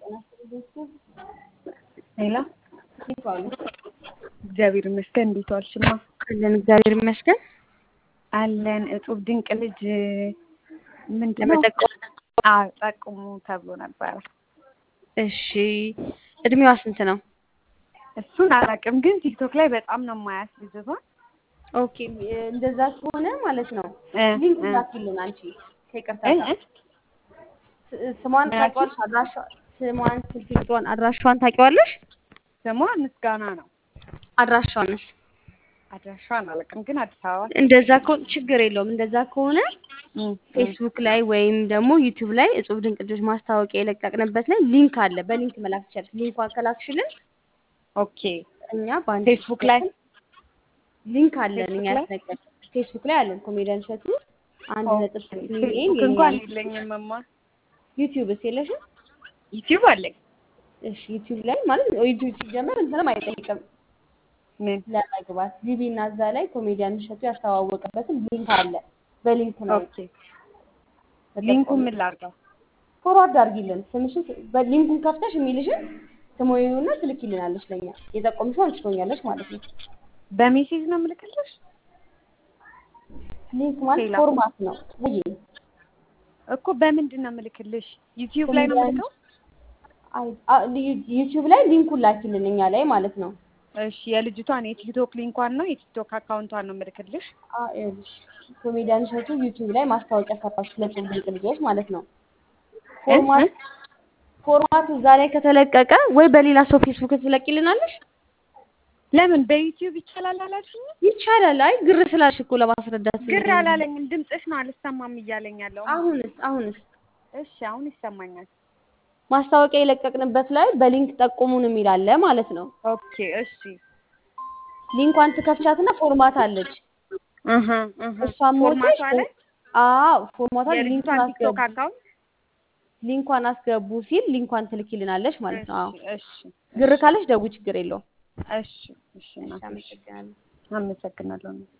ሄሎ እንዴት ዋሉ? እግዚአብሔር ይመስገን። እንዴት ዋልሽማ? አለን እግዚአብሔር ይመስገን። አለን። እጹብ ድንቅ ልጅ ምንድን ነው? ለመጠቆም አዎ ጠቁሙ ተብሎ ነበረ። እሺ፣ እድሜዋ ስንት ነው? እሱን አላውቅም፣ ግን ቲክቶክ ላይ በጣም ነው የማያት ልጅቷን። ኦኬ፣ እንደዛ ከሆነ ማለት ነው እ ሊንክ እ ላኪልን አንቺ ከይቅርታ እ ጋር እ ስ- ስሟን ምን ታውቂዋለሽ? አድራሻ ስሟን፣ ስልክ ቁጥሯን፣ አድራሻዋን ታውቂዋለሽ? ስሟ ምስጋና ነው። አድራሻዋንስ? አድራሻዋን አላውቅም፣ ግን አዲስ አበባ እንደዛ ከሆነ ችግር የለውም። እንደዛ ከሆነ እ እ ፌስቡክ ላይ ወይም ደግሞ ዩቲዩብ ላይ እጹብ ድንቅ ልጆች ማስታወቂያ የለቀቅንበት ላይ ሊንክ አለ። በሊንክ መላክ ትችላለሽ። ሊንኳን ከላክሽልን ኦኬ። እኛ በአንድ ፌስቡክ ላይ ሊንክ አለን። ፌስቡክ እኛ ላይ ያስነገር ፌስቡክ ላይ አለን። ኮሜዲያን እሸቱ አንድ ነጥብ ኦኬ። ስድስት ሚሊዮን ፌስቡክ የኛ እንኳን የለኝም እማ። ዩቲዩብስ የለሽም? ዩቲዩብ አለኝ። እሺ ዩቲዩብ ላይ ማለት ዩቲዩብ ሲጀመር እንትንም አይጠይቅም ምን ለመግባት ጂቢ እና እዛ ላይ ኮሜዲያን እሸቱ ያስተዋወቀበትን ሊንክ አለ። በሊንክ ነው ኦኬ። ሊንኩን ተጠቆሚ። ምን ላድርገው? ፎርዋርድ አድርጊልን ስምሽን በሊንኩን ከፍተሽ የሚልሽን ስሞዩና ትልኪልናለች ለኛ የጠቆምሽው አንቺ ትሆኛለሽ ማለት ነው። በሜሴጅ ነው የምልክልሽ? ሊንክ ማለት ሌላ ፎርማት ነው ወይ እኮ በምንድን ነው የምልክልሽ? ዩቲዩብ ላይ ነው ኮሜዲያን የምልከው? አይ አ- ዩ- ዩቲዩብ ላይ ሊንኩን ላኪልን እኛ ላይ ማለት ነው። እሺ የልጅቷን የቲክቶክ ሊንኳን ነው የቲክቶክ አካውንቷን ነው የምልክልሽ? አ- ይኸውልሽ ኮሜዲያን እሸቱ ዩቲዩብ ላይ ማስታወቂያ ሰራች ለጽሁፍ ድንቅ ልጆች ማለት ነው። እ እ ፎርማት ፎርማቱ እዛ ላይ ከተለቀቀ ወይ በሌላ ሰው ፌስቡክ ትለቂልናለሽ ለምን በዩቲዩብ ይቻላል አላልሽኝ? ይቻላል። አይ ግር ስላልሽ እኮ ለማስረዳት ግር ነው። አላለኝም። ድምፅሽ ነው አልሰማም እያለኝ ያለው። አሁንስ አሁንስ እሺ አሁን ይሰማኛል። ማስታወቂያ የለቀቅንበት ላይ በሊንክ ጠቁሙን የሚል አለ ማለት ነው። ኦኬ እሺ ሊንኳን ትከፍቻትና ፎርማት አለች። እህ እህ እሷን ሞልተሽ ፎርማቷ ላይ አዎ ፎርማቷ ሊንኳን የልጅቷን ቲክቶክ አስገቡ አካውንት ሊንኳን አስገቡ ሲል ሊንኳን ትልኪልናለች ማለት ነው። አዎ እሺ እሺ ግር ካለች ደውይ፣ ችግር የለውም። እሺ እሺ እሺ እናቴ፣ እሺ አመሰግናለሁ። አመሰግናለሁ።